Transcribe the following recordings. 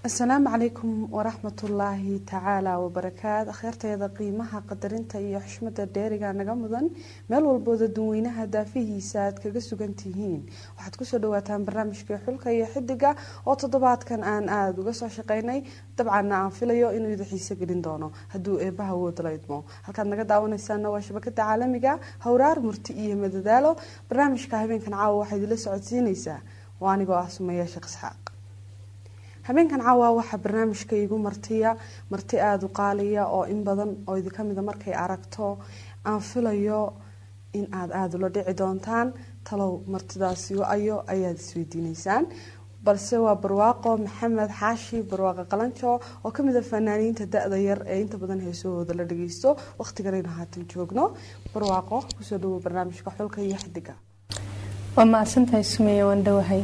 asalaamu calaykum waraxmatullaahi tacaala wabarakaat akhyaartayada qiimaha qadarinta iyo xushmada dheeriga naga mudan meel walbooda dunweynaha daafihiisa aad kaga sugan tihiin waxaad kusoo dhawaataan barnaamijkii xulka iyo xidiga oo toddobaadkan aan aada uga soo shaqeynay dabcanna aan filayo inuu ida xiise gelin doono hadduu eebbaha woodala idmo halkaad naga daawanaysaana waa shabakada caalamiga howraar murti iyo madadaalo barnaamijka habeenkan caawa waxaa idila socodsiinaysaa waa anigoo ah sumeeya sheekh isxaaq habeenkan caawa waxaa barnaamijka iigu martiya marti aada u qaaliya oo in badan oo idinka mida markay aragto aan filayo in aada aada ula dhici doontaan talow martidaasi ayo ayaad isweydiineysaan balse waa barwaaqo maxamed xaashi barwaaqo qalanjo oo kamid a fanaaniinta da-da yar ee inta badan heesahooda la dhageysto waqtiganaynu haatan joogno barwaaqo kusoo dhawo barnaamijka xulka iyo xidiga waa mahadsantahay sumeeya waan dhowahay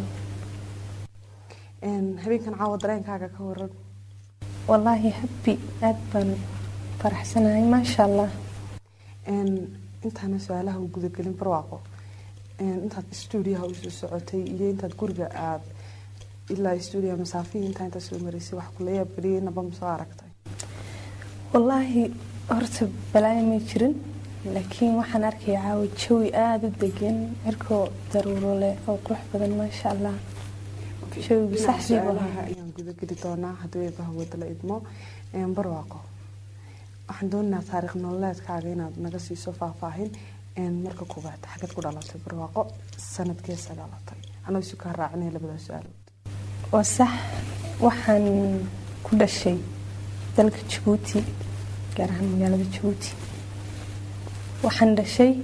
habeenkan caawa dareenkaaga ka waran wallaahi habbi aada baan faraxsanahay maasha allah intaana su-aalaha u gudagelin barwaaqo intaad stuudiyaha usoo socotay iyo intaad guriga aada ilaa stuudiya masaafihii intaa intaa soo maraysay wax kula yaabgeliyay naba ma soo aragtay wallaahi horta balaayo may jirin laakiin waxaan arkaya caawa jawi aada u degan cirkoo daruuro leh oo qurux badan maasha allah jawigu saxdiibu su-aalaha ayaan gudageli doonaa haddii eebaha wadala idmo barwaaqo waxaan doonaynaa taariikh nololeedkaaga inaad naga siiso faahfaahin marka koowaad xagad ku dhalatay barwaaqo sanadkeesa dhalatay anoo isu kaa raacinaya labada su-aalood waa sax waxaan ku dhashay dalka jabuuti gaar ahaan magaalada jabuuti waxaan dhashay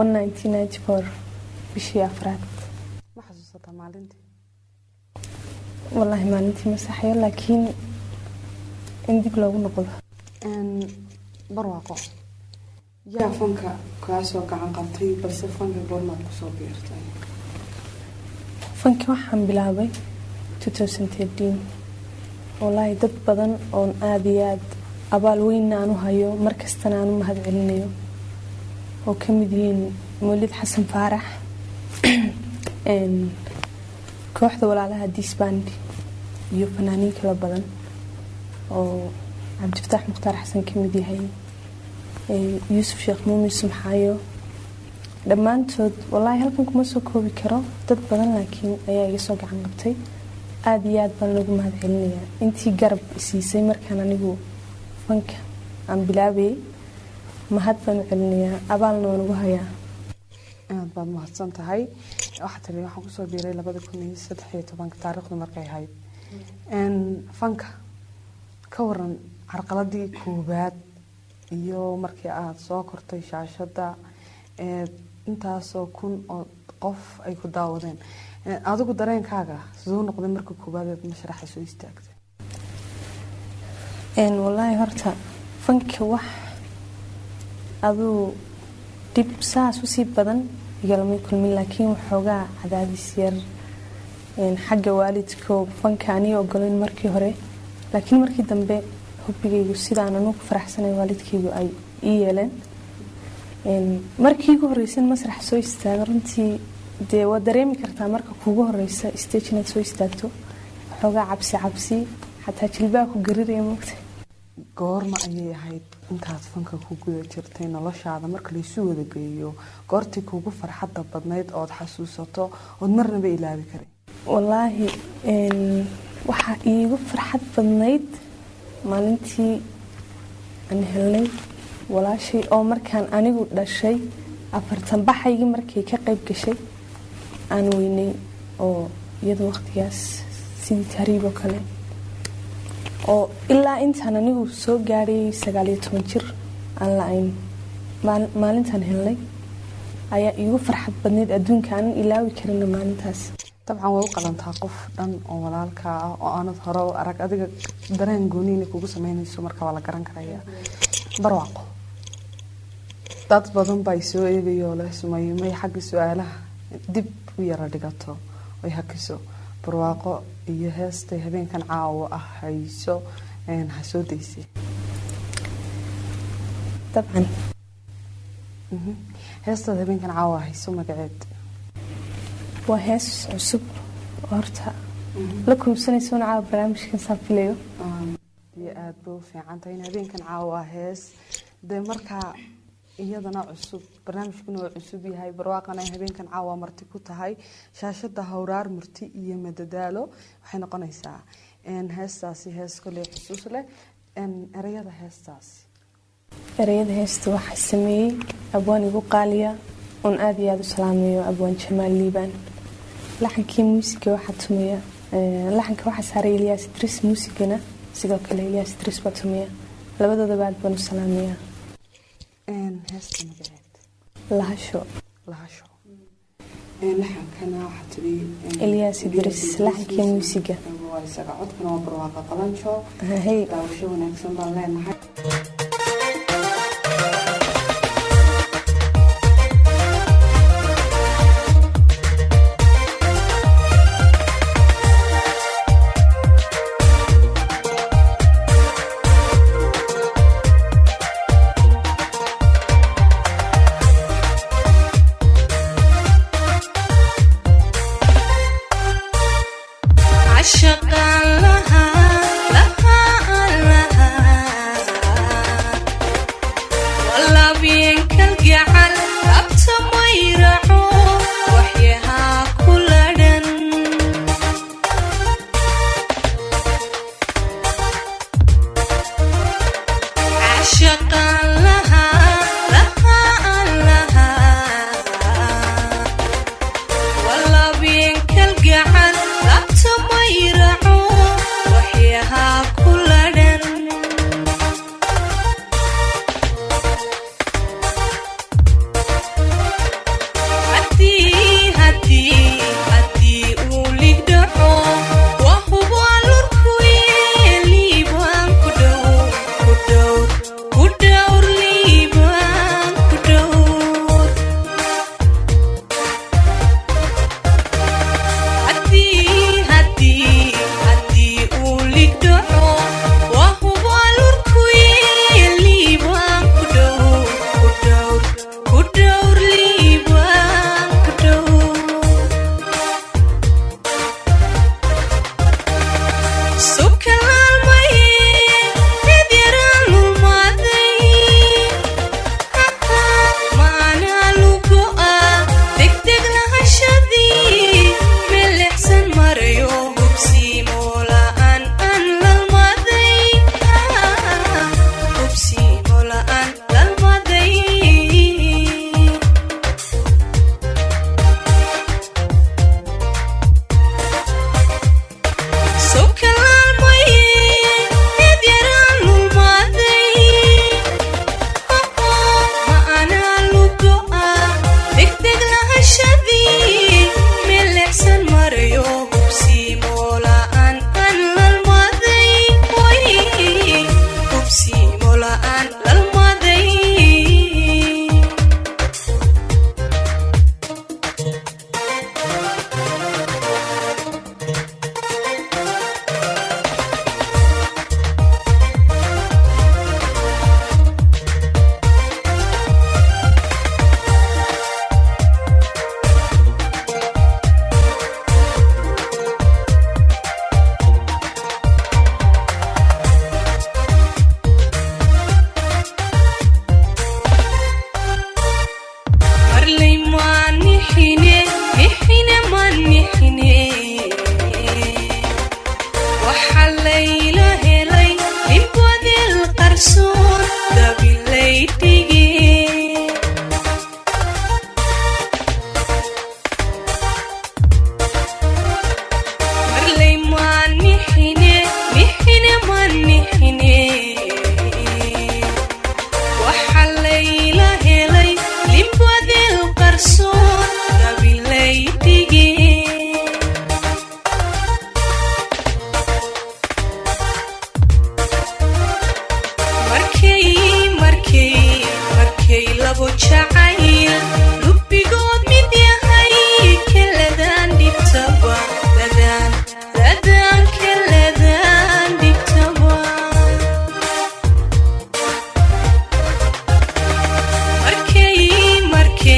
bishii afraad ma xasuusataa maalintii wallaahi maalintii masaxayo laakiin in dib loogu noqdo barwaaqo yaa fanka kaasoo gacan qabtay balse fanka goormaad kusoo biirtay fanki waxaan bilaabay wallaahi dad badan oon aada iyo aada abaal weynna aan u hayo markastana aan u mahad celinayo oo ka mid yihiin mawlid xasan faarax kooxda walaalaha disband iyo fanaaniin kala badan oo cabdifataax mukhtaar xasan ka mid yahay yuusuf sheekh muumin sumxaayo dhammaantood wallaahi halkan kuma soo koobi karo dad badan laakiin ayaa iga soo gacan qabtay aada iyo aada baan loogu mahad celinayaa intii garab isiisay markaan anigu fanka aan bilaabayay mahad baan u celinayaa abaalna waan ugu hayaa aada baad mahadsan tahay waxaa tiri waxaan kusoo biiray labada kun iyo saddex iyo tobanka taariikhdu markay ahayd fanka ka waran carqaladii koowaad iyo markii aada soo kortay shaashada intaasoo kun oo qof ay ku daawadeen adigu dareenkaaga siduu noqday marka koowaad eed mashraxa soo istaagtay wallaahi horta fanka wax aduu dhib saas usii badan igalamay kulmin laakiin waxoogaa cadaadis yar xagga waalidko fanka aniga ogolayn markii hore laakiin markii dambe hubigaygu sidaan anugu faraxsanay waalidkaygu ay ii yeeleen markii ugu horeysan masrax soo istaaga runtii dee waad dareemi kartaa marka kuugu horeysa stage inaad soo istaagto waxoogaa cabsi cabsi xataa jilbaa ku gariraya moogta goorma ayay ahayd intaad fanka ku guda jirtay noloshaada marka laysu wada geeyo goortii kuugu farxadda badnayd ood xasuusato ood marnaba ilaabi karin wallaahi waxaa iigu farxad badnayd maalintii aan helnay walaashay oo markaan anigu dhashay afartan baxaygii markay ka qayb gashay aan weynay oo iyada waqtigaas sidii tahriib oo kale oo ilaa intaan anigu soo gaadhay sagaaliyo toban jir aan la-ayn maalintaan helnay ayaa iigu farxad badnayd adduunka aanan ilaawi karina maalintaas dabcan way u qalantaa qof dhan oo walaalkaa ah oo aanad hore u arag adiga dareen gooniina kugu sameynayso marka waa la garan karaya barwaaqo dad badan baa soo eegayoo leh sumayo may xagga su-aalaha dib u yara dhigato ay hakiso barwaaqo iyo heestay habeenkan caawo ah hayso ha soo daysay dabcan heestaad habeenkan caawa hayso magaceed waa hees cusub oo horta la kuubsanaysa una caawa barnaamijkan saan filayo iyo aada bay u fiican tahay in habeenkan caawa hees dee markaa iyadana cusub barnaamijkuna waa cusub yahay barwaaqana ay habeenkan caawa marti ku tahay shaashada howraar murti iyo madadaalo waxay noqonaysaa heestaasi hees koley xusuus leh ereyada heestaasi ereyada heesta waxaa sameeyey abwaan igu qaaliya oon aada iyo aada u salaameeyo abwaan jamaal liibaan laxankii muusiga waxaa tumeya laxanka waxaa saaray ilyaas idris muusigana sidoo kale ilyaas idris baa tumeya labadoodaba aad baan u salaameyaa heesta magaceed lahasho lahasho laxankana waxaa tiri ilyaas idris laxankii muusiga waa isaga codkana waa barwaaqa qalanjo hey daawasho wanaagsan baan leenahay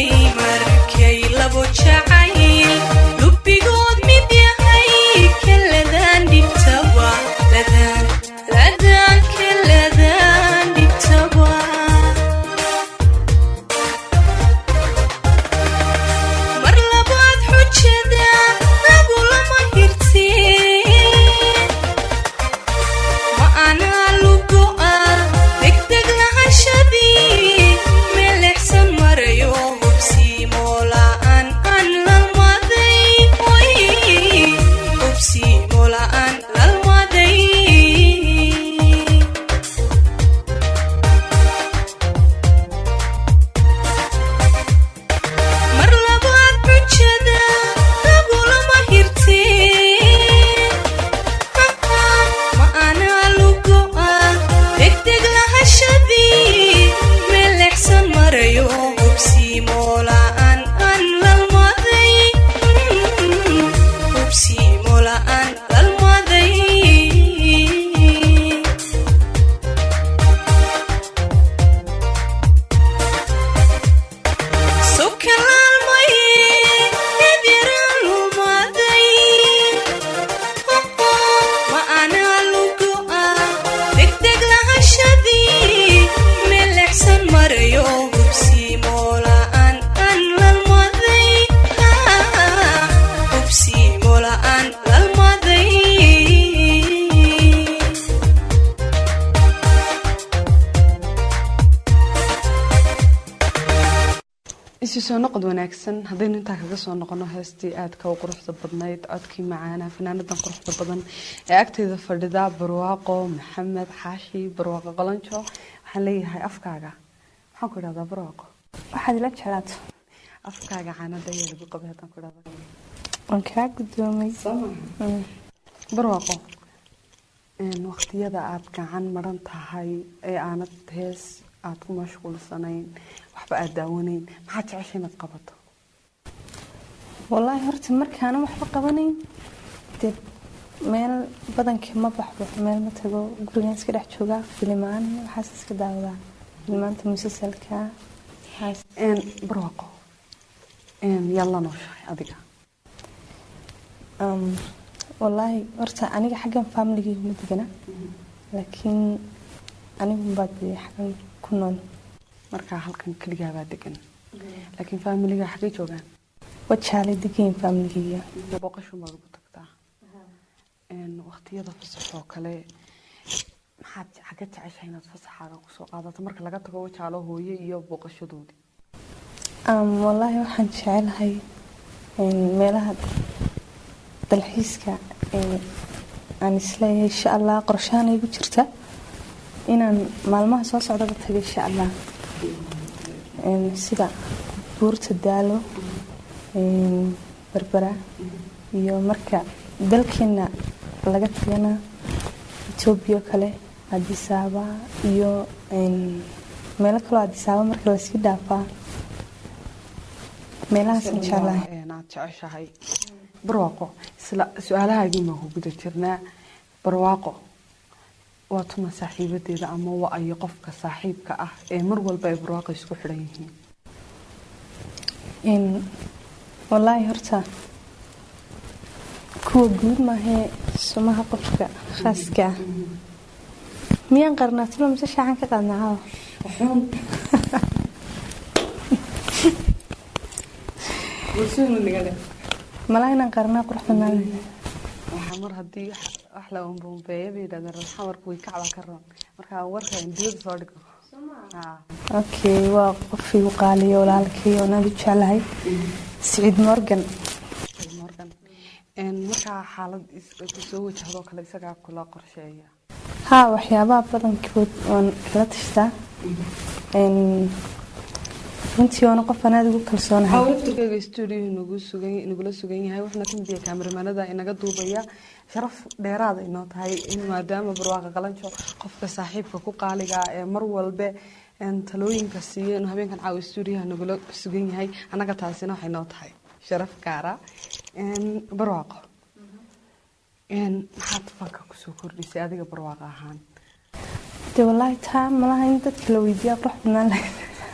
jacayl lubigood mid yahay kala isu soo noqod wanaagsan haddaynu intaa kaga soo noqono heestii aadka u quruxda badnayd codkii macaana fanaanadan quruxda badan ee agteeda fadhida barwaaqo maxamed xaashi barwaaqo qolanjo waxaan leeyahay afkaaga maxaan ku idhahdaa barwaaqo waxaad ila jeclaato afkaaga caanada ayaa lagu qabay haddaan ku idhahda waan kaa guddoomay Mm. barwaaqo waqtiyada aad gacan maran tahay ee aanad hees aad ku mashquulsanayn waxba aad daawanayn maxaad jecesha inaad qabato wallaahi horta markaana waxba qabanayn dee meel badanka ma baxbo meel ma tago gurigaan iska dhex joogaa filimaan waxaas iska daawadaa filimaanta musalsalka waxaas Een, barwaaqo een, yaad la nooshahay adiga Um, wallaahi horta aniga xaggan familigayga ma degana laakiin anigu baad dee xaggan ku nool markaa halkan keligaabaa degan laakiin faamiliga xaggay joogaan wajaalay degayin familigayga boqoshuun baad ugu tagtaa Een, waqtiyada fasax oo kale maxaad xagga jeceshahay inaad fasaxaaga kusoo qaadato marka laga tago wajaalo hooye iyo booqashadoodii Um, wallaahi waxaan jecelahay een, meelaha dalxiiska ee aan isleeyahay insha allah qorshahan igu jirta inaan maalmaha soo socdaba tago insha allah Een, sida buurta daalo een, berbera iyo marka dalkeena laga tagana etoobiya oo kale adisaaba iyo een, meelo kaloo adisaaba marka lasii dhaafaa meelahaasaan jeclahay Een, aad jeceshahay barwaaqo isla su-aalahaagii maa ku guda jirnaa barwaaqo waa tuma saaxiibadeeda ama waa ayo qofka saaxiibka ah ee mar walba ay barwaaqo isku xidhan yihiin Een, wallaahi horta kuwa guud maahee sumaha qofka khaaska ah miyaan qarnaa tulo mise shaacan ka qaadnaa caawa malaa inaan qarnaa qurux badnaan waxaa mar haddii wax- wax la umbumbeeya bay yidhahdeen raxamarku way kacba ka roon marka warka in dibada soo dhigo Haa. okay waa qof igu qaaliyo walaalkay oo aad u jeclahay siciid morgan Morgan. Een, markaa xaalad is- ku soo wajahdo kale isagaa kula qorsheeya haa waxyaabaha badankood waan kala tashtaa Een, runtii waana qof aan aad ugu kalsoonahay hawlaftirkeyga stuudio nagu sugan nagula sugan yahay wuxuuna ka mid yahay kaameramanada inaga duubaya sharaf dheeraada inoo tahay in maadaama barwaaqa qalanjo qofka saaxiibka ku qaaliga ah ee mar walbe een, talooyinka siiya inuu habeenkan caawa stuudiyaha nagula sugan yahay annaga taasina waxay noo tahay sharaf gaara Een, barwaaqo Een, maxaad fanka kusoo kordhisay adiga barwaaqa ahaan dee wallaahi taa malaha in dadka la weydiiyaa qurux badnaan lahayd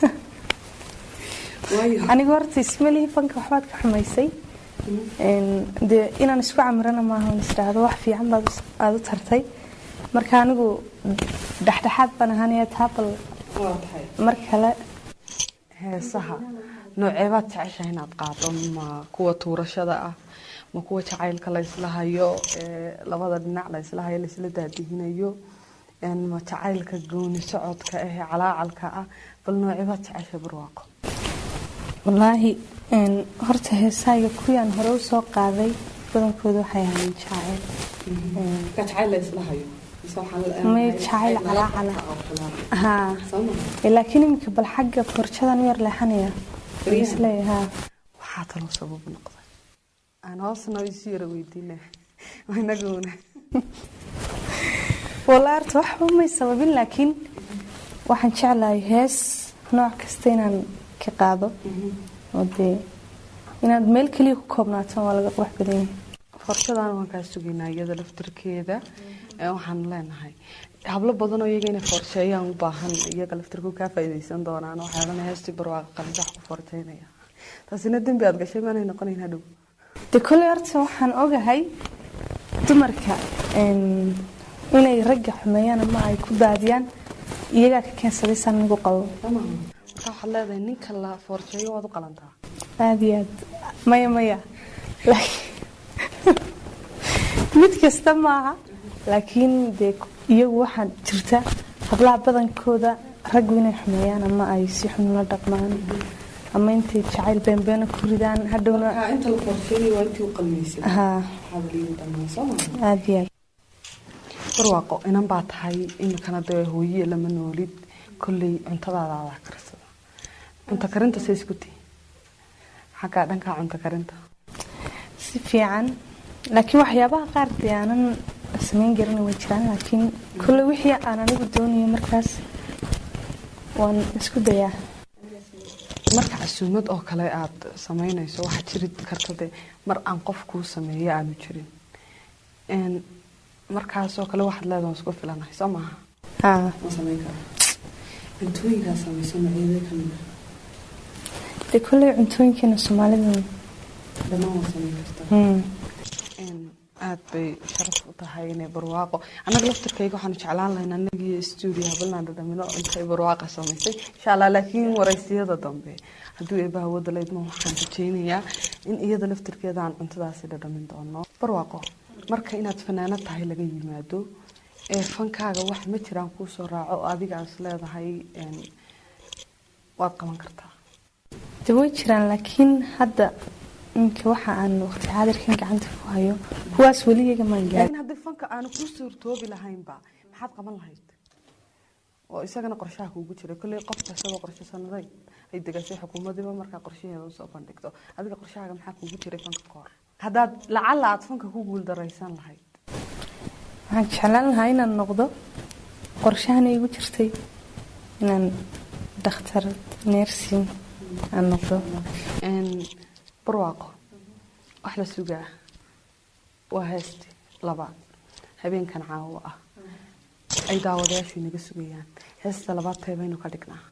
anigu horta ismalihii fanka waxbaad ka xumaysay Een, dee inaan isku camirana maaha on isdhaahdo wax fiican baad us- aad u tartay marka anigu dhexdhexaad baan ahaanaya taa bal mar kale heesaha nooceebaad jeceshahay inaad qaado ma kuwa tuurashada ah ma kuwa jacaylka la isla hayo ee labada dhinac la isla hayo laisla daadihinayo een, ma jacaylka gooni socodka ah ee calaacalka ah bal nooceebaad jeceshahay barwaaqo wallaahi een, horta heesahayga kuwii aan hore usoo qaaday badankooda waxay ahaayeen jacayl Een, jacayl la isla hayo may jacayl calaacala haa Ee, laakiin iminka bal xagga forjadan u yar leexanaya Waan isleeyahay haa waxaa taloo sabab noqday aan hoosna isu yara weydiina inaguna wallaahi horta waxba may sababin laakiin waxaan jeclahay hees nooc kasta inaan ka qaado oo dee inaad meel keliya ku koobnaato waa laga qurux badan yahay forsadan waan kaa sugaynaa iyada laftirkeeda ee waxaan leenahay hablo badanoo iyaga inay forsheeyaan u baahan iyaga laftirku kaa faa'iidaysan doonaan waxay odhanaya heestii barwaaqa qalinsax ku forjeynaya taasina dembi aad gashay maanay noqonayn hadhow de kolley horta waxaan ogahay dumarka een, inay ragga xumeeyaan ama ay ku daadiyaan iyagaa ka keensaday saan anigu qabo marka waxaad leedahay ninka la forjeeyo waad u qalantaa aada iyo aad maya maya laakiin mid kasta maaha laakiin dee iyagu waxaa jirta hablaha badankooda raggu inay xumeeyaan ama ay si xun la dhaqmaan ama intay jacayl beenbeena ku ridaan hadhowna inta la qorsheynay waa intii u qalmaysay haa hadaliin dhammaan soo maaha aada iyo aad barwaaqo inan baa tahay iminkana dee hooyiye lama noolid kolley cuntadaada adaa karsada cunto karinta say isku tihi xaggaa dhankaa cunto karinta si fiican laakiin waxyaabaha qaar dee aanan samayn garin way jiraan laakiin kulle wixii aan anigu doonayo markaas waan isku dayaa marka casuumad oo kale aad samaynayso waxaa jiri karta de mar aan qof kuu sameeyo aanu jirin Een, markaasoo kale waxaad leedahay waan isku filanahay soo maaha haa ma samayn kara cuntooyinkaa samayso maceeda kamid dee kulley cuntooyinkeena soomaalida dhammaan waa samayn kartaa hmm, Een, aad bay sharaf u tahay inay barwaaqo annaga laftirkayga waxaanu jeclaan lahayn anagii stuudio habalnaan dhadhamino intay barwaaqa samaysay insha allah laakiin waraysiyada dambe hadduu eebbaha wada laydma waxaan rajaynayaa in iyada laftirkeeda aan cuntadaasi dhadhamin doono barwaaqo marka inaad fanaanad tahay laga yimaado ee fankaaga wax ma jiraan kuu soo raaco oo adigaas leedahay een, waad qaban kartaa dee way jiraan laakiin hadda iminka waxa aan waqti xaadirkan gacanta ku hayo kuwaas weligeega maan gaarin laakiin haddii fanka aanu kuu suurtoobi lahaynba maxaad qaban lahayd oo isagana qorshaha kuugu jiray kolley qofka isagoo qorshe sanaday ay degasay xukuumadiiba markaa qorshaheeda usoo bandhigto adiga qorshahaaga maxaa kuugu jiray fanka ka hor haddaad lacalla aad fanka ku guuldaraysan lahayd waxaan jeclaan lahaa inaan noqdo qorshahana igu jirtay inaan dhakhtar neersin aan noqdo Een, barwaaqo wax la sugaa waa heesti labaad habeenkan caawo ah ay daawadayaashu inaga sugayaan heesta labaad teebaynu ka dhignaa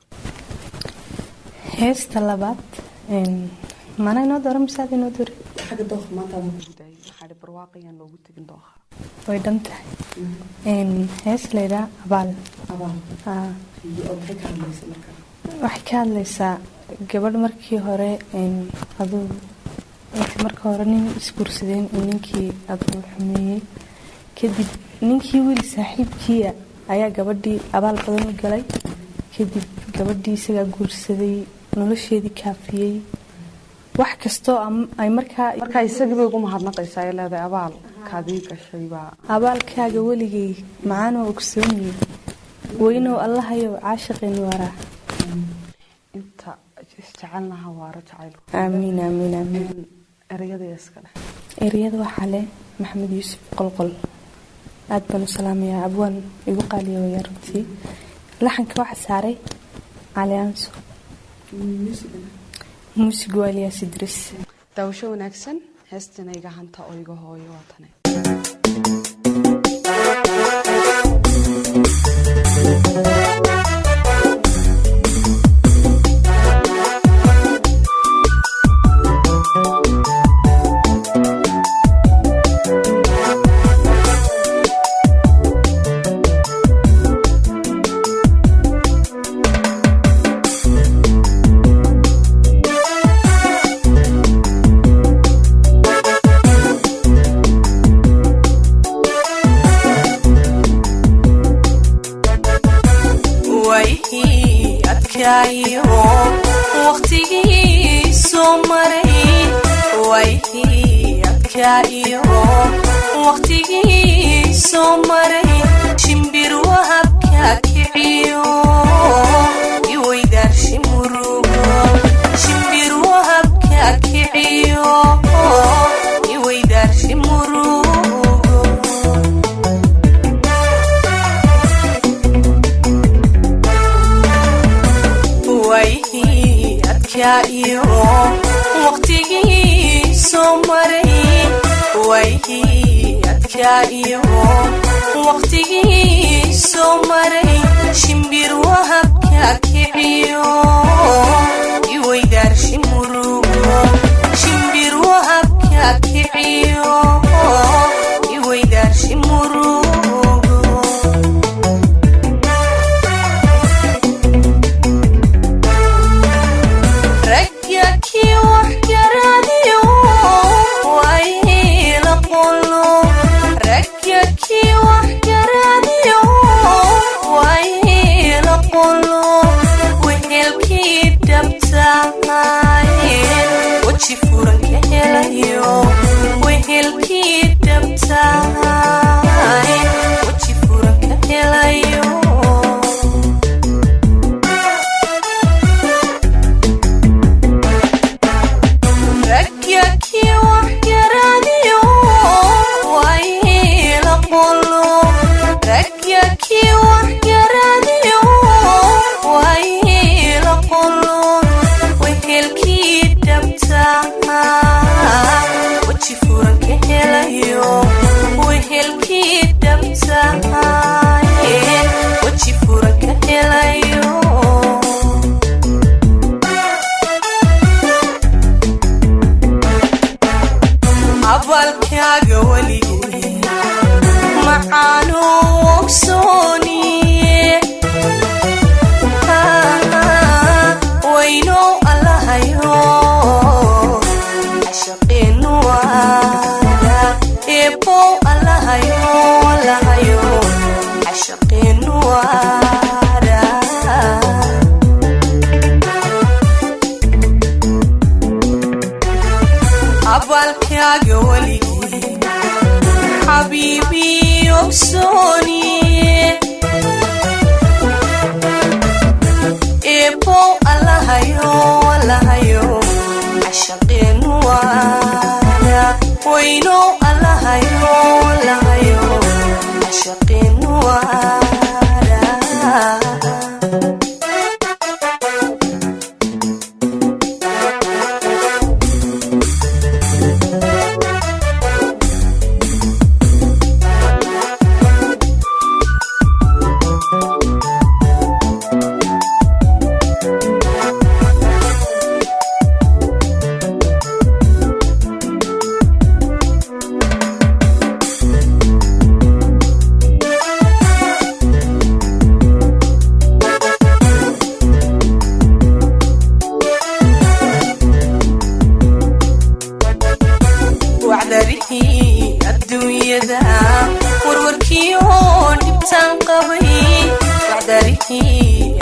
heesta labaad een, mana inoo dooran mise aad inoo doorin xagga dooqa maanta adan kugu daayay maxaa dhi barwaaqayaan loogu tegin dooqa way dhan tahay Een, hees laydhaa abaal abaal Aa, oo maxay ka hadlaysa markaa waxay ka hadlaysaa gabadh markii hore een, aduu intii marka hore nin isguursadeen uu ninkii aduu xumeeyey kadib ninkii wiil saaxiibkiia ayaa gabadhii abaal badan u galay kadib gabadhii isagaa guursaday nolosheedii kaafiyey wax kastoo am- ay markaa markaa isagii bay ugu mahadnaqaysaa ay leedahay abaal kaadii gashay baa abaalkaaga weligay macaanoo ogsooniyey weynow allahayow caashiqeen waraa inta isjecelnaha waara jacaylku aamiin aamiin aamiin Een, ereyada iskale ereyada waxaa leh maxamed yuusuf qolqol aad baan u salaamayaa abwaan igu qaaliya waya runtii laxanka waxaa saaray cali aanso muusigu waa eliyaas idris daawasho wanaagsan heestina iga hanta oo iga hooyo waa tane wayhii adkaayo waqtigii soo maray wayhii adkaayo waqtigii soo maray shimbir wahabka kiciyo iweydaarshi murugo shimbir wahabka kiciyo iweydaarshi murugo wayhii adkaayo waqtigii soo maray wayhii adkaayo waqtigii soo maray shimbir wahabka kiciyo iweydaarshi murugo shimbir wahabka kiciyo iweydaarshi murugo ragga kii wax garaadiyo wayla qolo ragga kii wax garaadiyo wayla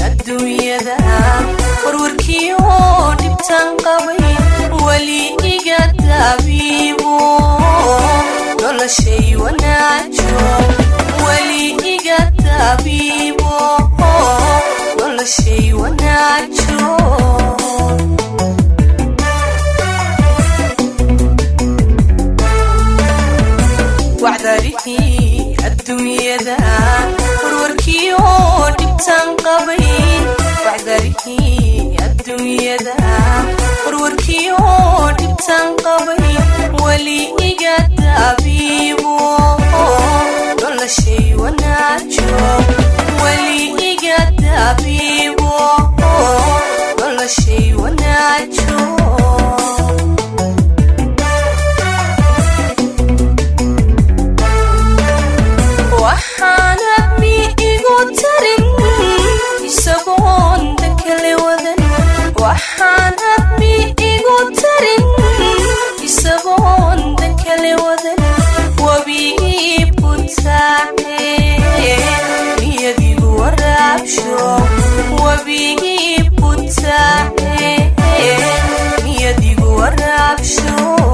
adduunyada warwarkii oo dhibtaan qabay weli iga daabiibo noloshay wanaajo weli iga daabiibo noloshay wanaajo wacdarihii adduunyada warwarkii oo dhibtaan qabay wacdarihii adduunyada warwarkii oo dhibtaan qabay weli iga daabiibo noloshay wanaajo weli iga daabiibo noloshay wanaajo waxaan admi igu tarin isagoon dakale wadan waxaan admi igu tarin isagoon dakale wadan wabigii butaace niyadigu waraabsho wabigii butaace niyadigu waraabsho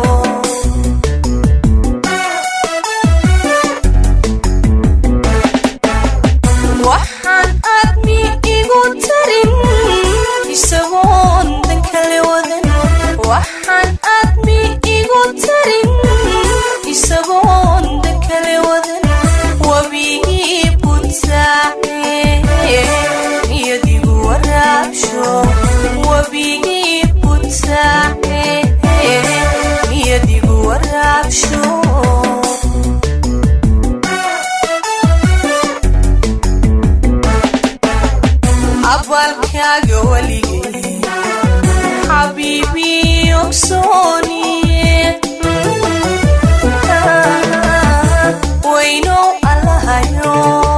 waxaan admi igu tarin isagoon dankale wadan waxaan admi igu tarin isagoon dankale wadan wabigii butaace niyadigu waraabsho wabigii butaace niyadigu waraabsho abaalkaaga weligay xabiibii ogsooniye weynow allahayo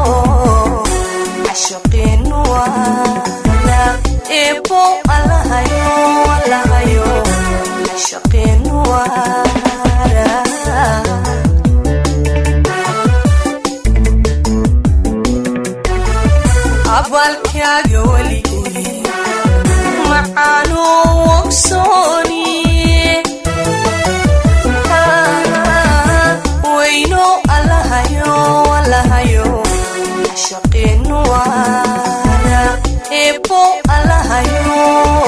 cashaqiinu waala eebow allahayo allahayo cashaqiinu waala abaalkaaga weligay macaanuu ogsooniye weynow allahayo allahayo cashaqiinu waala eebow allahayo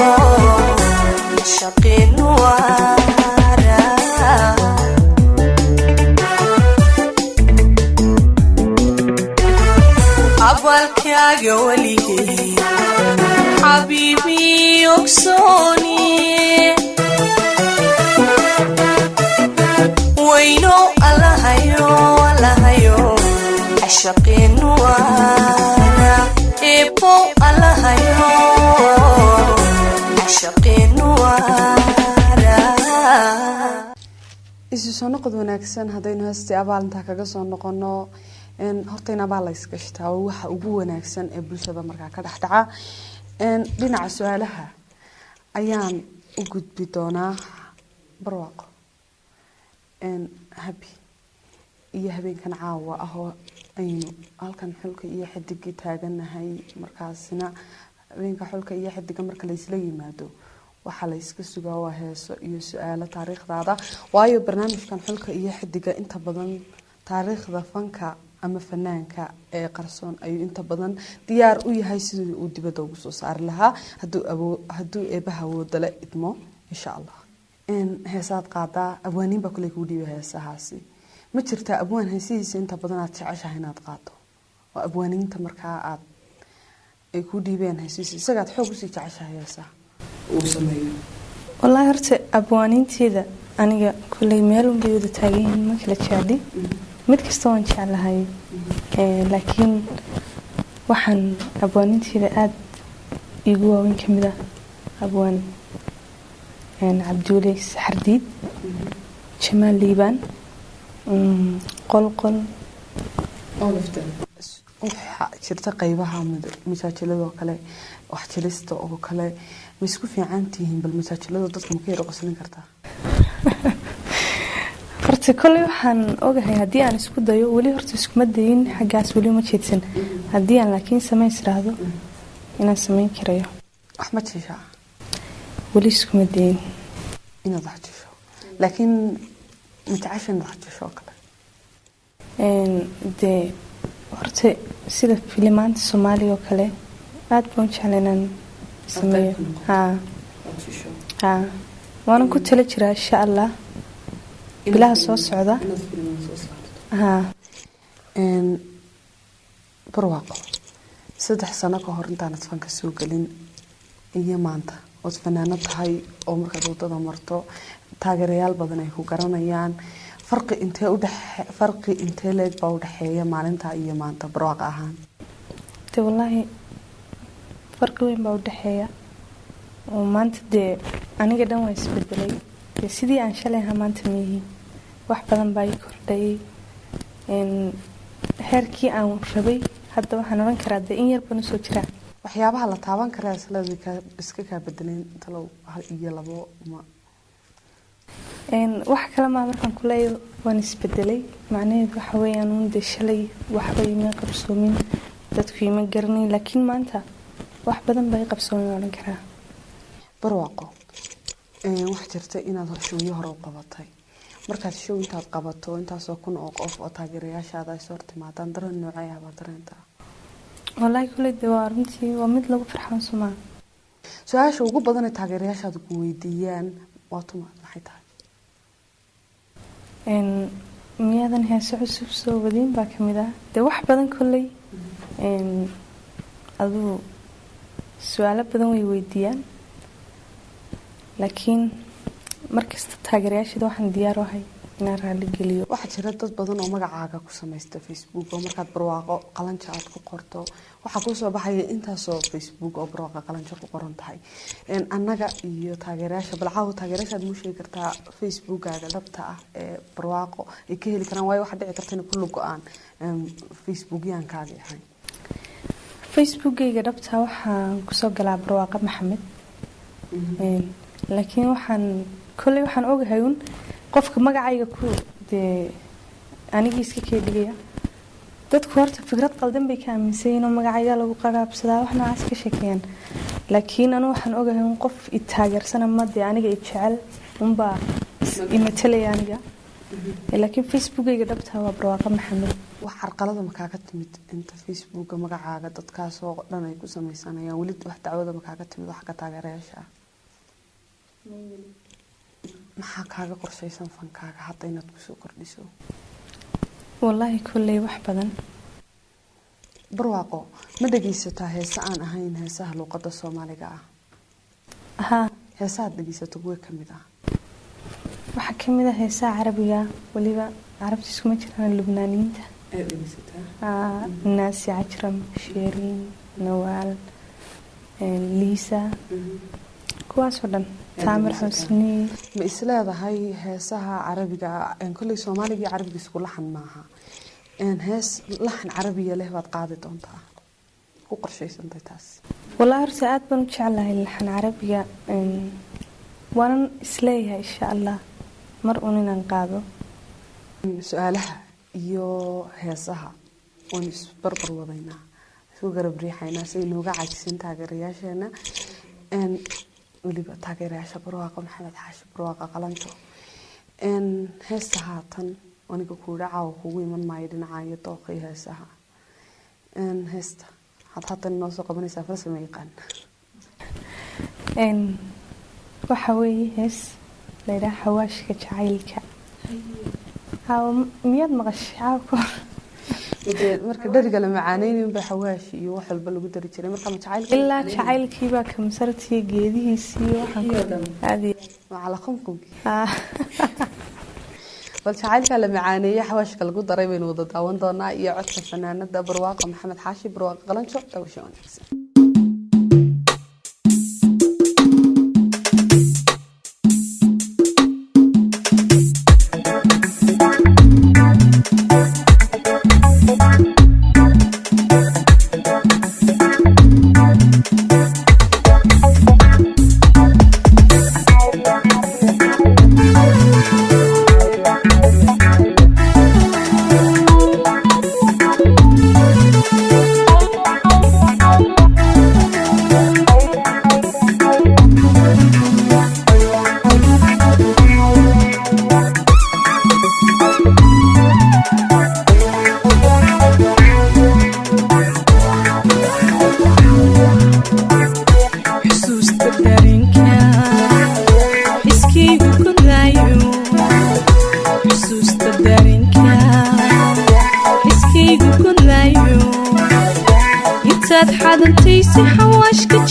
cashaqiinu waala abaalkaaga weligay xabiibii ogsooniye weynow allahayo allahayo cashaqiinu waala eebow allahayo cashaqiinu waala isu soo noqod wanaagsan haddaynu heestii abaalintaa kaga soo noqono horta in abaal la isgashtaa waa waxa ugu wanaagsan ee bulshada markaa ka dhexdhaca dhinaca su-aalaha ayaan u gudbi doonaa barwaaqo habi iyo habeenkan caawa ah oo aynu halkan xulka iyo xidigii taaganahay markaasina habeenka xulka iyo xidiga marka laysla yimaado waxaa la yska sugaa waa heeso iyo su-aalo taariikhdaada waayo barnaamijkan xulka iyo xidiga inta badan taariikhda fanka ama fanaanka ee qarsoon ayuu inta badan diyaar u yahay sidii uu dibadda ugu soo saari lahaa hadduu eebaha awoodale idmo insha allah heesaad qaadaa abwaaniin baa kule kuu dhiiba heesahaasi ma jirtaa abwaan heesihiisa inta badan aad jeceshahay inaad qaado oo abwaaniinta markaa aad ay kuu dhiibeen heesihiisa isagaad xoog usii jeceshahay heesaha uu sameeyo wallaahi horta abwaaniinteeda aniga kulley meelunbay wada taagan yihiin ma kala jecli mid kasta waan jeclahay laakiin waxaan abwaaninteeda aada iigu waaweyn ka mid ah abwaan cabduule saxardiid jamaal liibaan qolqol waxaa jirta qeybaha masaajilado kale wax jilista oo kale ma isku fiican tihiin bal masaajilada dadka ma ka yar qoslin kartaa horta kolley waxaan ogahay haddii aan isku dayo weli horta iskuma dayin xaggaas weli ma jeedsan haddii aan laakiin samays raahdo inaan samayn karayo wax ma jishaa weli iskuma dayin inaad wax jisho laakiin ma jecesha inaad wax jisho oo kale Een, dee horta sida filimaanta soomaaliya oo kale aad baan u jecla inaan sameeyo ka noqoto. haa Aad jisho. haa waanan ku tala jiraa insha allah bilaha soo socda inaad filimada soo saarto haa Een, barwaaqo saddex sano ka hor intaanad fanka soo gelin iyo maanta ood fanaano tahay oo markaad wadada marto taageerayaal badan ay ku garanayaan farqi intee udhexe farqi intee leeg baa udhexeeya maalinta iyo maanta barwaaqo ahaan dee wallaahi farqi weyn baa u dhexeeya oo maanta dee aniga dhan waa isbedelay dee sidii aan shalay ahaa maanta miyihi wax badan baa ii kordhayay Een, heerkii aan rabay hadda waxaan odhan karaa dee in yar baan usoo jiraa waxyaabaha la taaban karaa isla iska kaa bedeleen talow hal iyo labo ma Een, wax kale maa markaan ku leeyahay waan isbedelay macnaheedu waxa weeyaan uun dee shalay waxba ima qabsoomin dadku ima garanayn laakiin maanta wax badan baa i qabsoomin odhan karaa barwaaqo een, waxaa jirta inaad showyo hore u qabatay markaad show intaad qabato intaasoo kun oo qof oo taageerayaashaada ay soo hortimaadaan dareen noocee ah baa dareentaa wallaahi kule dee waa runtii waa mid lagu farxan sumaa su-aasha ugu badan ee taageerayaashaada ku weydiiyaan waa tuma maxay tahay Een, miyaadan heeso cusub soo wadin baa ka mid ah dee wax badan kolley een, aduu su-aalo badan way weydiiyaan laakiin markasta taageerayaasheeda waxaan diyaar u ahay inaan raali geliyo waxaa jira dad badan oo magacaaga ku samaysta facebook oo markaad barwaaqo qalanja aad ku qorto waxaa kusoo baxaya intaasoo facebook oo barwaaqo qalanja ku qoran tahay Een, annaga iyo taageerayaasha balcaawo taageerayaashaad muu sheegi kartaa facebookaaga dhabta ah ee barwaaqo ay ka heli karaan waayo waxaa dhici karta inay kullu go-aan een, facebookyaankaagi ahayn facebookgayga dhabta waxaan kusoo galaa barwaaqo maxamed Een, laakiin waxaan kolley waxaan ogahay un qofka magacayga ku dee anigii iska kee dhigaya dadku horta fikrad qaldan bay ka aaminsan yihiin oo magacayga lagu qagaabsadaa wax noocaas ka sheekeeyaan laakiin anu waxaan ogahay un qof i taageersana ma dee aniga i jecel unbaa is- i matalaya aniga laakiin facebookgayga dhabta waa barwaaqo maxamed wax carqalada makaaga timid inta facebooka magacaaga dadkaasoo dhan ay ku sameysanayaan weli wax dacwada makaaga timid wax ka taageerayaasha ah maxaa kaaga qorshaysan fankaaga hadda inaad kusoo kordhiso wallaahi kolley wax badan barwaaqo ma dhegaysataa heese aan ahayn heesaha luuqada soomaaliga ah haa heesahaad dhegaysato kuwe ka mid ah waxaa ka mid ah heesaha carabiga weliba carabta iskuma jiraan lubnaaniyiinta ee dhegaysataa Ah, naasi cajram sheeriin nawaal een, liisa kuwaasoo dhan taamir xusni ma isleedahay heesaha carabiga een, kolley soomaaliga iyo carabiga isku laxan maaha een, hees laxan carabiya leh baad qaadi doontaa ku qorshaysantay taas wallaahi horta aad baan u jeclahay laxan carabiga een, waanan isleeyahay insha allah mar un inaan qaado su-aalaha iyo heesaha waan isbarbar wadaynaa isku garab riixaynaa si ay nooga caajisan taageerayaasheena Een, weliba taageerayaasha barwaaqa maxamed xaashi barwaaqa qalanjo Een, heesta haatan aniga kuudha caawa kugu iman maayo dhinaca iyo dooqa iyo heesaha Een, heesta had haatan inoo soo qabanaysaa farsama yaqaan Een, waxa weeye hees laydhaha xawaashka jacaylka Haa, miyaad maqashay caawa ka hor Dee marka dheriga la macaaneynayin baa xawaashi iyo wax walba lagu dari jiray marka ma jacaylka ilaa jacaylkiibaa kamsartiyo geedihiisii waxaan ku- aad iyo macala qumqumki haa. bal jacaylka la macaaneeyey xawaashka lagu daray baynu wada daawan doonaa iyo codka fanaanada barwaaqa maxamed xaashi barwaaqa qalanjo dhawasho wanaagsan Thank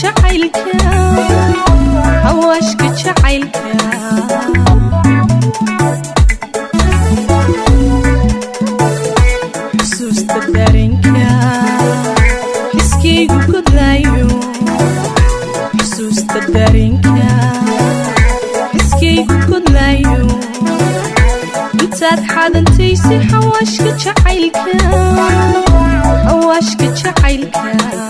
jacaylka hawaashka jacaylka xusuusta dareenka xiskaygu godaayo xusuusta dareenka xiskaygu godlaayo intaad xadantaysay xawaashka jacaylka xawaashka jacaylka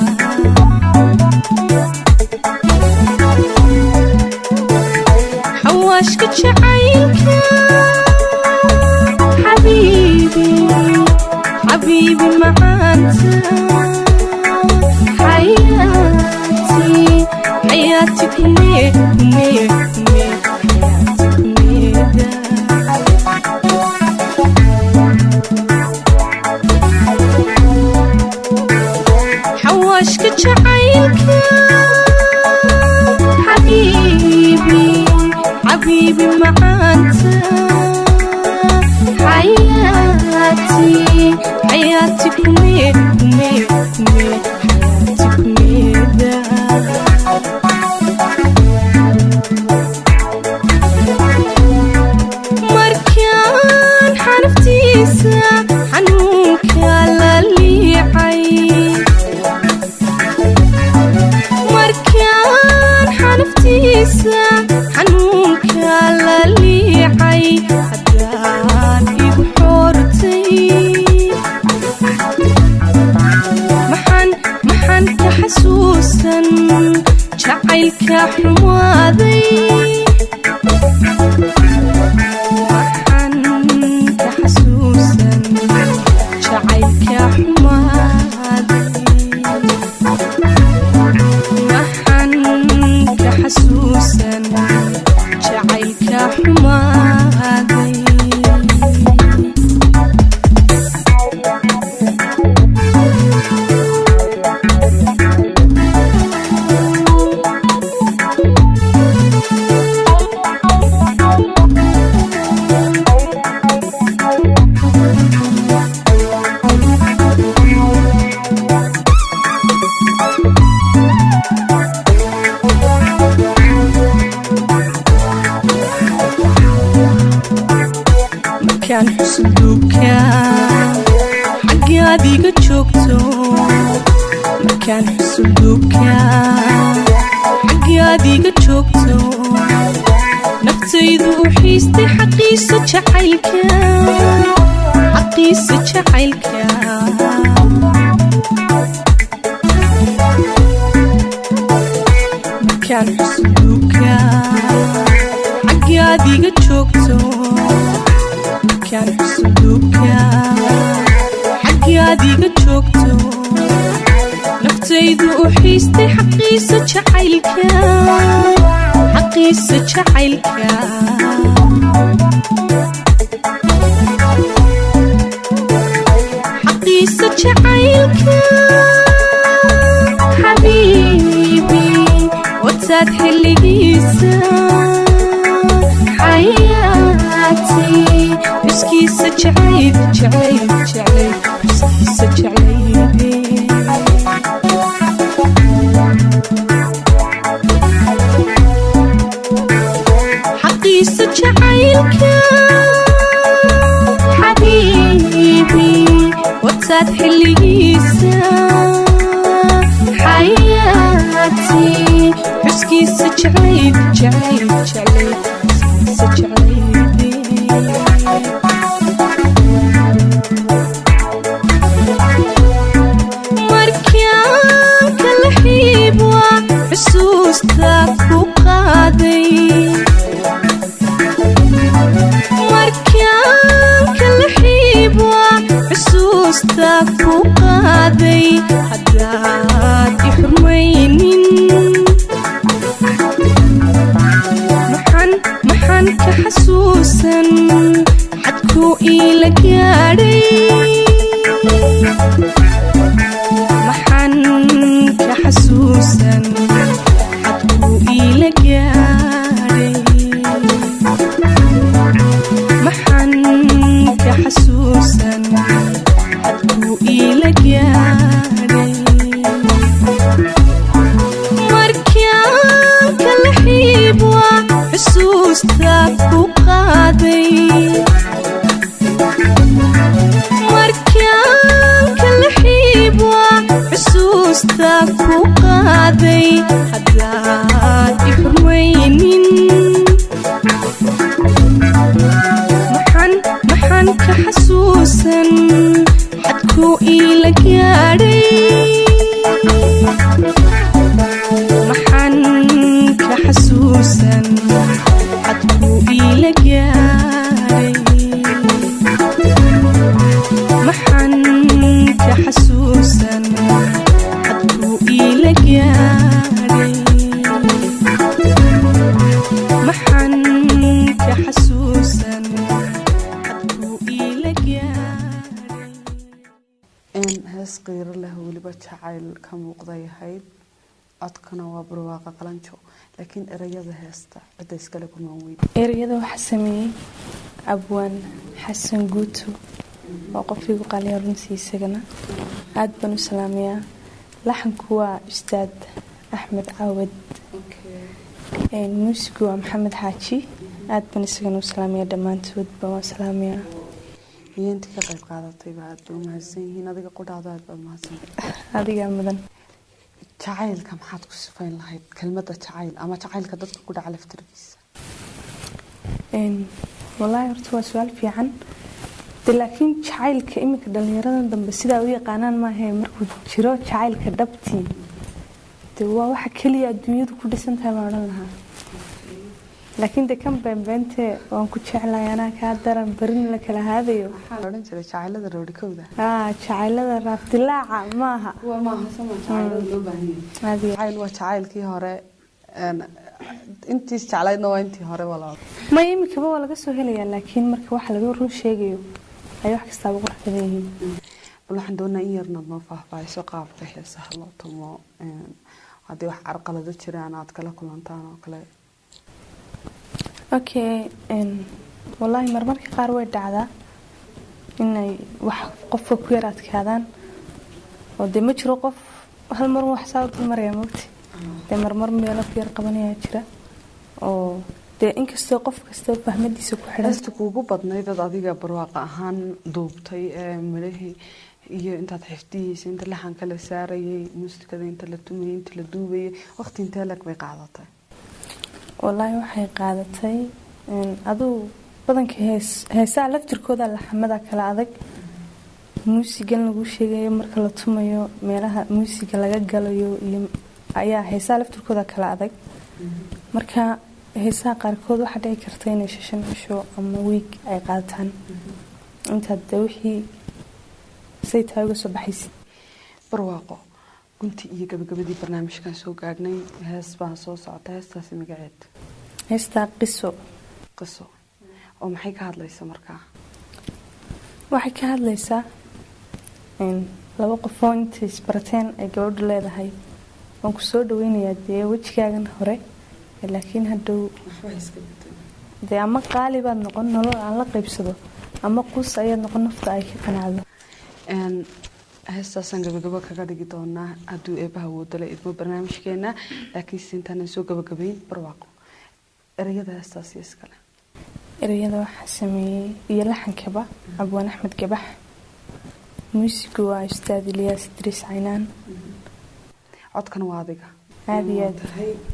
xawaashka jacaylka xabiibi xabiibi macaanta xayaati xayaati kumee kumee kumee xayaati kumeeda xawaashka jacaylka xabiibi xabiibi macaanta xayaati xayaati kumee kumee kumee xayaati kumeeda markaan xanaftiisa xanuunka la liicay markaan xanaftiisa xanuunka la liicay haddaan igu xoortay maxaan maxaan ka xasuusan jacaylka xumaaday waxaan ka xasuusan jacaylka xumaaday waxaan ka xasuusan jacaylka xumaaday markaan xusulduubka xaggaad iga joogto markaan xusulduubka xaggaad iga joogto naftaydu u xiistay xaqiisa jacaylka xaqiisa jacaylka markaan xusulduubka xaggaad iga joogto markaan xusulduubka xaggaad iga joogto naftaydu u xiistay xaqiisa jacaylka xaqiisa jacaylka xaqiisa jacaylka xabiibi wataad xilligiisa xayaati xuskiisa jacayb jacayb jacayb xuskiisa jacaybe xaqiisa jacaylka xabiibi wataad xilligiisa xayaati xuskiisa jacayb jacayb jacayb xuskiisa jacaybe markaan kala xiib waa xusuusta ku qaaday markaan kala xiib waa xusuusta ku qaaday haddaad i xurmaynin maxaan maxaan ka xasuus xusuusta ku qaaday markaan kala xiibwa xusuusta ku qaaday haddaad i xurmaynin maxaan maxaan ka xasuusan xadkuu iila gaadhay maxaan ka xasuusan xadkuu iila gaadhay maxaan ka xasuusan xadkuu iila gaadhay maxaan ka xasuusan xadkuu iila gaadhay in hees qiiro leh weliba jacayl ka muuqday ahayd codkana waa barwaaqa qalanjo laakiin erayada heesta cidda iskale kumaan weyd ereyada waxaa sameeyey abwaan xasan guuto oo qofkiigu qaaliya runtii isagana aad baan u salaamayaa laxanku waa ustaad axmed caawad muusigu waa maxamed xaaji aad baan isagana u salaamayaa dhammaantoodba waan salaamayaa iyo intii ka qayb qaadatayba aad bay umahadsan yihiin adiga qudhaada aad baad umahadsantay adigaa mudan jacaylka maxaad ku sifayn lahayd kelmadda jacayl ama jacaylka dadka ku dhaca laftirkiisa Een, wallaahi horta waa su-aal fiican de laakiin jacaylka iminka dhalinyaradan dambe sidaa u yaqaanaan maahe markuu jiro jacaylka dhabtii de waa waxa keliya adduunyadu ku dhisan tahay baan odhan lahaa laakiin de kan beenbeente waan ku jeclahay anaa kaa daran barin la kala haadayo waxaa la odhan jiray jacaylada roodhikowda aa jacaylada raafdilaaca maaha waa maaha sama jacaylada loo baahan yahay Adiga. jacayl waa jacaylkii hore een, intiis jeclaydna waa intii hore walaal ma imikaba waa laga soo helayaa laakiin marka waxa laga run sheegayo ay wax kastaaba qurux badan yihiin bal waxaan doonaa in yarnaad noo faahfaahiso qaabka heesaha loo tumo een, haddii wax carqalado jiraan aad kala kulantaan oo kale okay een, wallaahi marmarka qaar way dhacdaa inay wax qofka ku yar adkaadaan oo dee ma jiro qof hal mar wax saa u dulmaraya mogti dee marmar meelo ku yar qabanaya jira oo dee inkastoo qof kasta fahmadiisa ku xidhan heesta kuugu badnayd dad adiga barwaaqa ahaan duubtay ee midhahii iyo intaad xifdihiisa inta laxanka la saarayay muusikada inta la tumayay inta la duubayay waqti intee lag bay qaadatay wallaahi waxay qaadatay een, aduu badanka hees heesaha laftirkooda laxamada kala adag muusigan lagu sheegayo marka la tumayo meelaha muusiga laga galayo iyo ayaa heesaha laftirkooda kala adag marka heesaha qaarkood waxaa dhici karta inay shan cisho ama wiig ay qaataan intaad de wixii say tahay uga soo baxaysid barwaaqo gunti iyo gabagabadii barnaamijkan soo gaadhnay hees baa soo socota heestaasi magaceed heestaa qiso qiso oo maxay ka hadlaysa markaa waxay ka hadlaysaa een, laba qofoo intay isbarateen ay gabadhu leedahay waan ku soo dhaweynayaa dee wejigaagan hore ee laakiin hadhow dee ama qaali baad noqon nolol aan la qaybsado ama quus ayaad noqon nafta ay ka qanacdo Een, heestaasaan gabagabo kaga dhigi doonaa hadduu eebaha woodale idmo barnaamijkeena laakiinse intaanan soo gabagabayn barwaaqo ereyada heestaasi iskale ereyada waxaa sameeyey iyo laxankaba abwaan axmed gabax muusigu waa ustaad ilyaas idriis caynaan codkan waa adiga aada iyo aad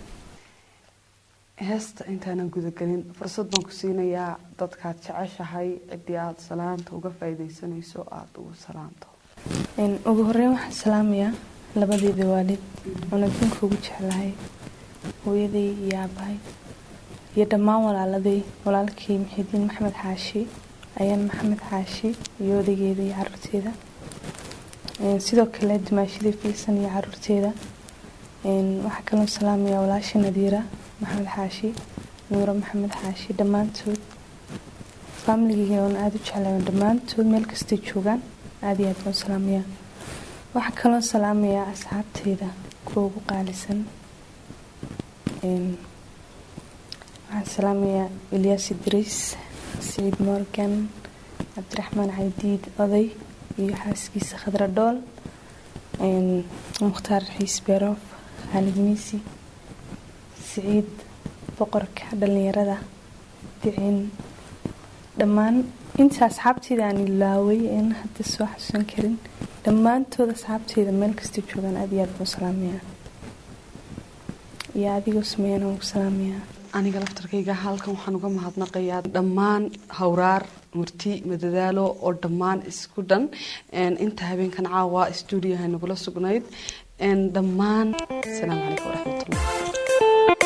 heesta intaanan gudagelin fursad baan ku siinayaa dadkaad jeceshahay ciddii aada salaanta uga faa'iidaysanayso aada ugu salaanto Een, ugu horeyn waxaan salaamayaa labadeeda waalid oon adduunka ugu jeclahay hooyaday iyo aabahay iyo dhammaan walaaladay walaalkii muxiidiin maxamed xaashi ayaan maxamed xaashi iyo odaygeeda iyo caruurteeda Een, sidoo kale dumaashadii filsan iyo caruurteeda Een, waxaa kaloo salaamayaa walaashii nadiira maxamed xaashi nuuro maxamed xaashi dhammaantood faamiligeyga oon aada u jeclahay oo dhammaantood meel kastay joogaan aada iyo aad baan u salaamayaa waxaa kaloo salaamayaa asxaabteyda kuwa ugu qaalisan Een, waxaan salaamayaa ilyaas idriis saciid morgan cabdiraxmaan caydiid oday iyo xaaskiisa khadra dhool Een, mukhtaar xiis beeroof khaalid miisi siciid boqorka dhalinyarada dhicin dhammaan inta asxaabteyda aan ilaaway een hadda soo xasuusan karin dhammaantood asxaabteyda meel kasta joogaan aad iyo aad buu salaamaya iyo adigoo sameeyana ugu salaamaya aniga laftarkayga halkan waxaan uga mahadnaqayaa dhammaan hawraar murti madadaalo oo dhammaan isku dhan een, inta habeenkan caawa stuudiyaha nagula sugnayd een, dhammaan asalaamu calaykum waraxmatullah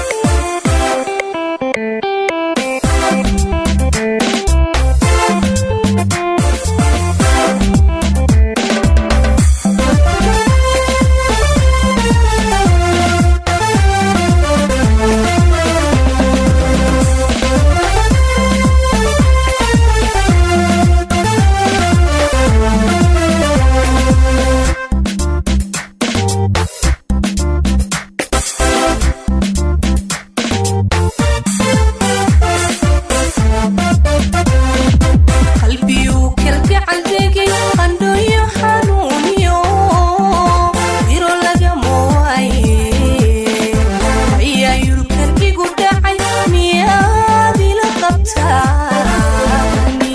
qalbiyuu kalgacal degay qandhooyo xanuuniyo diro lagama waaye ayaa yurkan igu dhacay miyaad ila qabtaani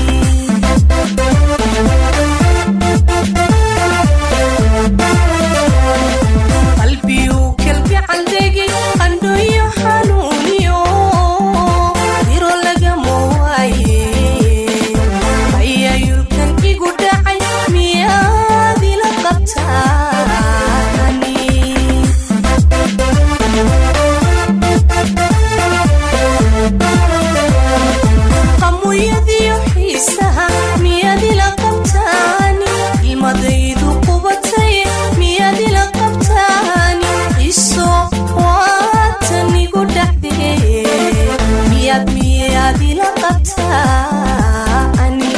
qalbiyuu kalgacal degay qandhooyo xanuuniyo diro lagama waaye ayaa yurkan igu dhacay miyaad ila qabtaani qamuyadiyo xiisaha miyaad ila qabtaani ilmadaydu qubatay miyaad ila qabtaani xiso waatan igu dhacdee miyaad miyaad ila qabtaani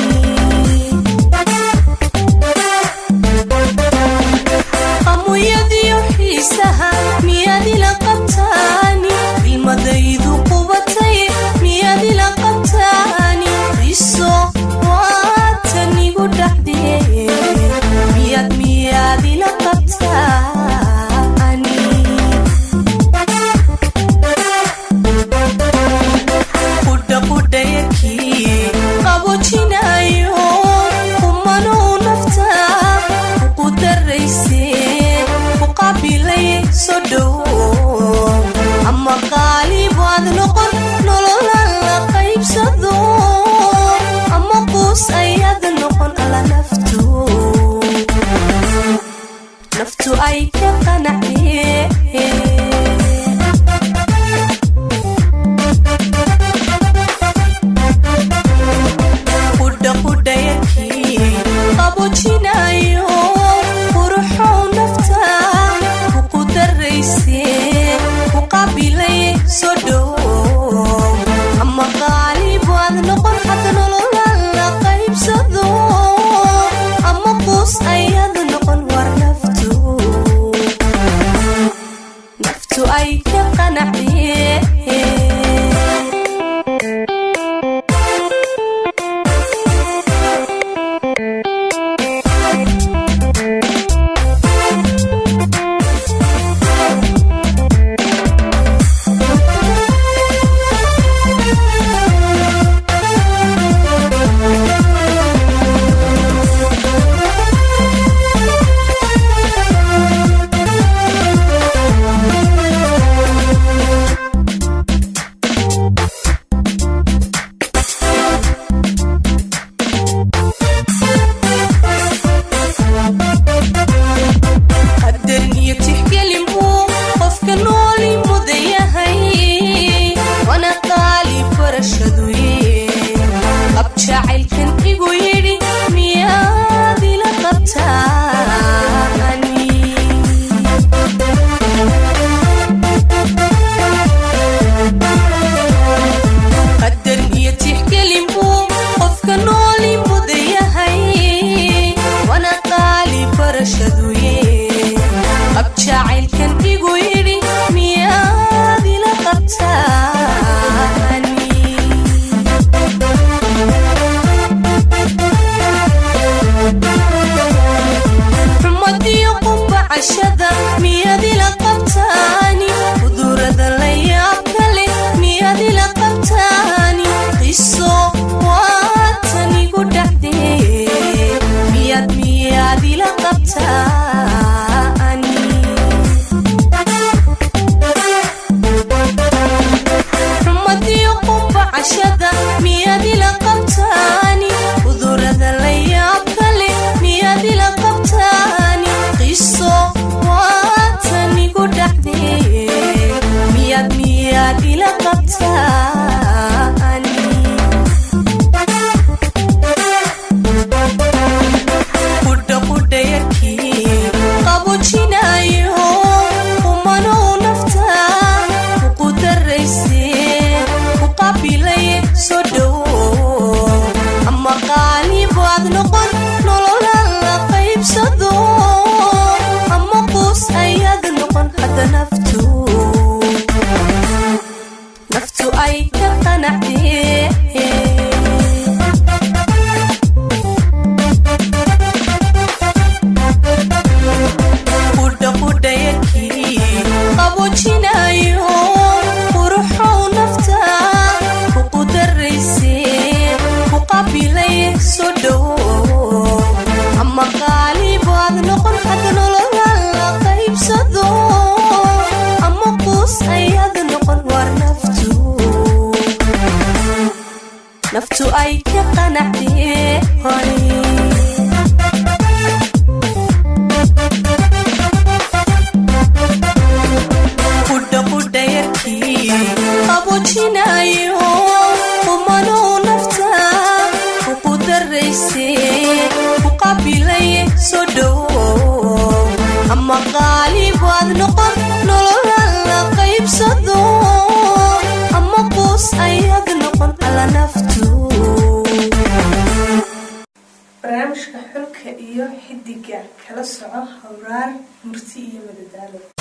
qamuyadiyo xiisaha miyaad ila qabtaani ilmadaydu qubatay miyaad ila qabtaani xiso waatan igu dhacdee miyaad miyaad ila qabtaani qudha qudhayakii qabojinayo kumanuu nafta ku darayse ku qabilay soo dhowo ama qaalibaad noqon nololan la qaybsado ama quus ayaad noqon alla naftu naftu ay ka qanacdee qudha qudhayakii qabojinayo quruxow nafta kuku darayse ku qabilay soo dhowo ama qaalibaad noqon xagga nololan la qaybsado ama quus ayaad noqon war naftu naftu ay ka qanacdee qaboojinayo quruxow nafta ku qudarayse ku qabilay soo dhowo ama qaalibaad noqon xagga nolola la qaybsado ama quus ayaad noqon war naftu naftu ay ka qanacdee hore qudha qudha yarkii qaboojinayo qumanow nafta ku qudarayse ku qabilay soo dhowo ama qaalibaad noqon nolola la qaybsado ama quus ayaad noqon alla naftu barnaamijka xulka iyo xidiga kala soco hawraar murti iyo madadaalo